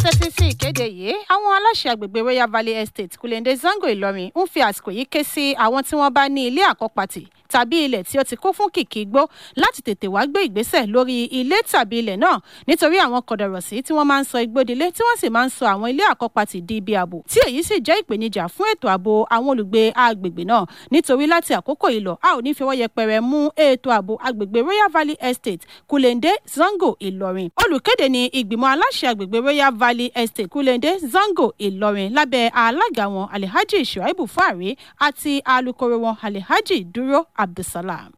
tẹ́tí sí ìkéde yìí àwọn aláṣẹ àgbègbè royal valley estate kulende zango ìlọrin ń fi àsìkò yìí ké sí àwọn tí wọ́n bá ní ilé àkọ́pàtì tàbí ilẹ̀ tí ó ti kún fún kìkì igbó láti tètè wá gbé ìgbésẹ̀ lórí ilé tàbí ilẹ̀ náà nítorí àwọn kọ̀dọ̀rọ̀sí tí wọ́n máa ń sọ igbódilé tí wọ́n sì máa ń sọ àwọn ilé àkọ́pàtì di ibi ààbò tí èyí sì jẹ́ ìpèníjà fún ètò ààbò àwọn olùgbé agbègbè náà nítorí láti àkókò yìí lọ a ò ní fi ọwọ́ yẹpẹrẹ mú ètò ààbò agbègbè royal valley estate kulende zango ìlọrin olùkéde ni ìgbìmọ̀ aláṣẹ agbègbè royal valley estate kulende zango ìlọrin lábẹ́ alága wọn alhaji shuaibu fari àti alukoro wọn alhaji dúró abdulsalam.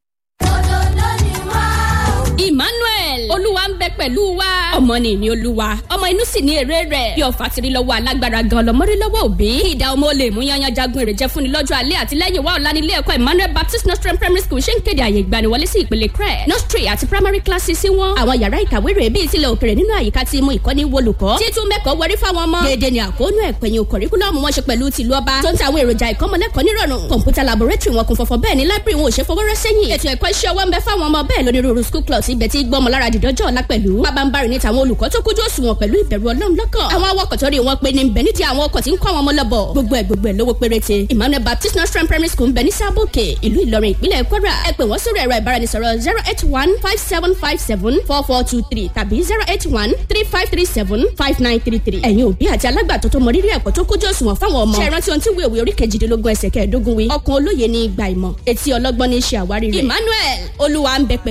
emmanuel olúwa ń bẹ pẹ̀lú wa ọmọ ni ìní olúwa ọmọ inú sì ní èrè rẹ̀ bí ọ̀fà tiri lọ́wọ́ alágbára gan lọ́mọdé lọ́wọ́ òbí ìdá ọmọ olè mú yanyan jagun èrè jẹ́ fúnni lọ́jọ́ alẹ́ àti lẹ́yìn wa ọ̀la nílé ẹ̀kọ́ emmanuel baptist nostrum primary school ṣe ń kéde àyè ìgbaniwọlé sí ìpele crẹ nostri àti primary classes sí wọn àwọn yàrá ìkàwé rẹ̀ bíi tilẹ̀ òkèrè nínú àyíká tí mú ìkọ́ni wolùkọ́ títún mẹ́kọ̀ọ́ wọrí fáwọn ọmọ déédéé ni àkóónú ẹ̀pẹ̀yìn kọ̀ríkúlọ́ọ̀mù wọn ṣe pẹ̀lú tìlú ọba tó ń ta àwọn èròjà ìkọ́mọlẹ́kọ̀ọ́ nírọ̀rùn kọ̀ǹpútà laboratory wọn kún fọ́fọ́ bẹ́ẹ̀ ni library wọn ò ṣe fọwọ́rọ́ sẹ́yìn ètò ẹ̀kọ́ iṣẹ́ ọwọ́ ń bẹ fáwọn ọmọ bẹ́ẹ̀ lónírúurú school clubs ibẹ̀ tí gbọ́mọ lára dìdọ́jọ́ ọ̀la pẹ̀lú pabambarì ní tàwọn olùkọ́ tó kójú òṣùwọ̀n pẹ̀lú ìbẹ̀rù ọlọ́run lọ́kàn àwọn awakọ̀ tó rí wọn pé ní bẹ̀ nídìí àwọn ọkọ̀ tí ń kọ́ àwọn ọmọ lọ́bọ̀ gbogbo ẹ̀ gbogbo ẹ̀ lówó péréte emmanuel baptist nursery primary school ń bẹ ní sábòkè ìlú ìlọrin ìpínlẹ̀ kwara ẹ pè wọ́n sórí ẹ̀rọ ìbáraẹnisọ̀rọ̀ zero eight one five seven five seven four four two three tàbí zero eight one three five three seven five nine three three ẹ̀yin òbí àti alágbàtọ́ tó mọ rírì ẹ̀kọ́ tó kójú òṣùwọ̀n fáwọn ọmọ ṣe ìrántí ohun tí wíwèé orí kejìdínlógún ẹsẹ̀ kẹẹ̀ẹ́dógún wí ọkàn olóye ní ìgbà ìmọ̀ etí ọlọ́gbọ́n ní í ṣe àwárí rẹ̀ emmanuel olúwa ń bẹ pẹ̀lú